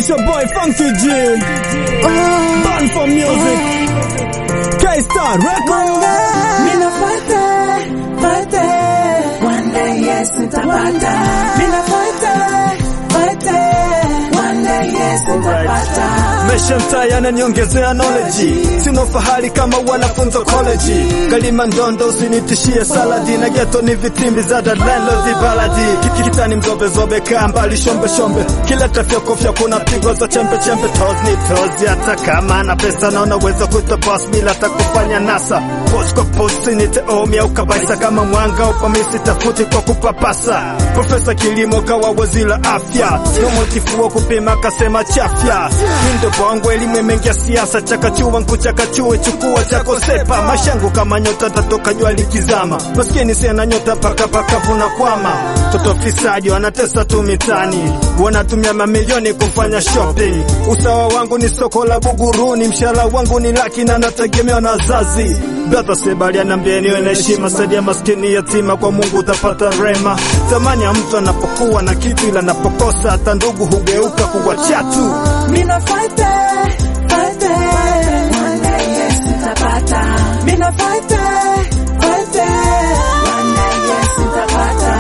It's your boy Funky G. Born for music. K-Star Record. Mina fate, fate, one day yes nitapata. Mina fate, fate, one day yes nitapata. Mesha mtaa yananiongezea knowledge, sina fahari kama wanafunzi wa college. Kalima ndondo usinitishie saladi na geto ni vitimbi za dadlelo vibaladi kitani mzobe zobe kaa mbali shombe shombe kila tafyako fyako kuna pigwa za chembe chembe toz ni tozi hata kama na pesa na unaweza kuita boss bila hata kufanya nasa post kwa post ni teomi au kabaisa kama mwanga upamisi tafuti kwa kupapasa profesa kilimo kawa waziri la afya no motifu kupima kasema chafya mindo bongo elimu mengi ya siasa chakachua nkuchakachue chukua chako sepa mashangu kama nyota tatoka jua likizama maskini sena nyota paka paka vuna kwama toto fisadi wanatesa tu mitani wanatumia mamilioni kufanya shopping usawa wangu ni soko la buguruni mshahara wangu ni laki na nategemewa na wazazi brother sebali anambia niwe na heshima saidia maskini yatima kwa mungu utapata rema thamani ya mtu anapokuwa na kitu ila anapokosa hata ndugu hugeuka kuwa chatu Mina fate, fate, one day yes nitapata. Mina fate, fate, one day yes nitapata.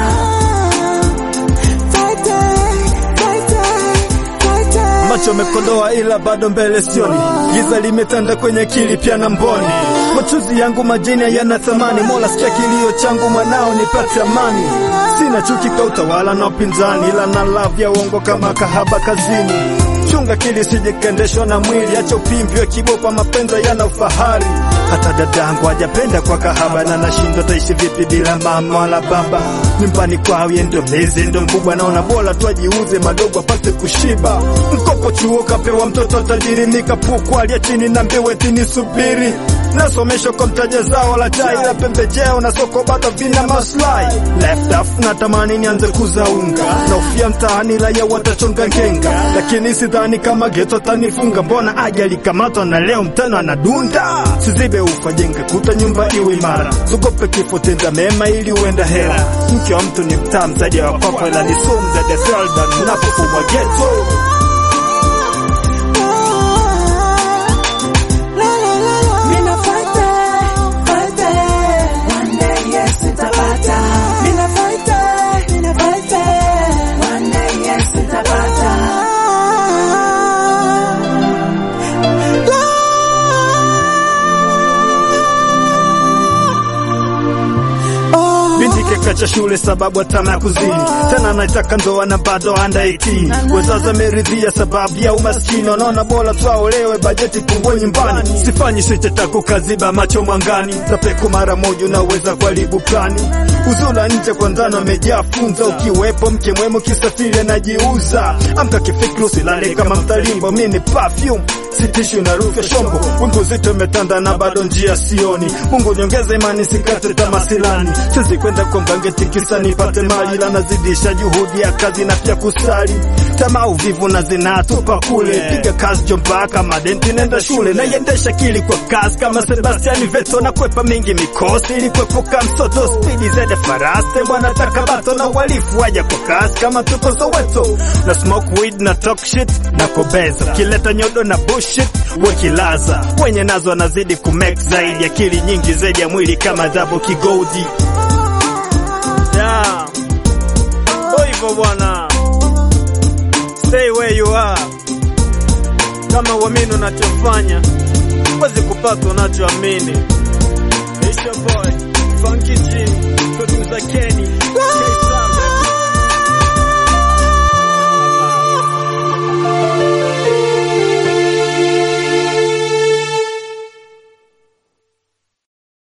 Fate, fate, fate. macho mekodoa ila bado mbele sioni, giza limetanda kwenye akili pia na mboni. Machozi yangu majini yana thamani, Mola sikia kilio changu, mwanao nipate amani. Sina chuki kwa utawala na upinzani, ila na love ya uongo kama kahaba kazini. Chunga kili sijekendeshwa na mwili, acha upimbi wa kibopa, mapenzi yana ufahari. Hata dadangu hajapenda kwa kahaba, na nashindwa taishi vipi bila mama wala baba. Nyumbani kwao yeye ndo mlezi, ndo mkubwa, naona bora tu ajiuze madogo apate kushiba. Mkopo chuo kapewa mtoto tajiri, nikapukwa alia chini na mbeweti nisubiri nasomeshwa kwa mtaja zao la chai la pembejeo na soko bado vina maslahi left off natamani nianze kuzaunga naufia mtaani raia watachonga ngenga lakini sidhani kama geto tanifunga mbona aje alikamatwa na leo mtano anadunda sizibe ufa jenge kuta nyumba iwe imara tugope kifo tenda mema ili uenda hera mke wa mtu ni mtaa mzaji wa papa ila ni sumu za deseldan unapofumwa geto Mina fate, fate, one day yes nitapata. Mina fate, mina fate, one day yes nitapata. binti kekacha shule sababu atama ya kuzini tena anaitaka ndoa na bado anda 18 wazazi ameridhia sababu ya umaskini wanaona bora twaolewe bajeti pungue nyumbani sifanyi sicheta kukaziba macho mwangani tapeku mara moja unaweza kuharibu plani uzula nje kwa ndano amejaa funza ukiwepo mke mwema ukisafiri anajiuza amka kifikri usilale kama mtalimbo mi ni perfume sitishwi na rufu ya shombo wingu zito imetanda na bado njia sioni mungu niongeze imani sikate tamasilani siwezi kwenda kwa mgange tikisa nipate mali la nazidisha juhudi ya kazi na pia kusali tamaa uvivu na zinatupa kule piga kazi jomba kama denti nenda shule naiendesha kili kwa kasi kama sebastiani veto na kwepa mingi mikosi ili kuepuka msoto spidi zede faraste bwana takabato na uhalifu waja kwa kasi kama tuko soweto na smoke weed na talk shit na kobeza kileta nyodo na bullshit wekilaza wenye nazo wanazidi kumake zaidi akili nyingi zaidi ya mwili kama dhabo kigodi yeah. Ndo hivyo bwana stay where you are kama uamini unachofanya huwezi kupata unachoamini It's your boy Funky G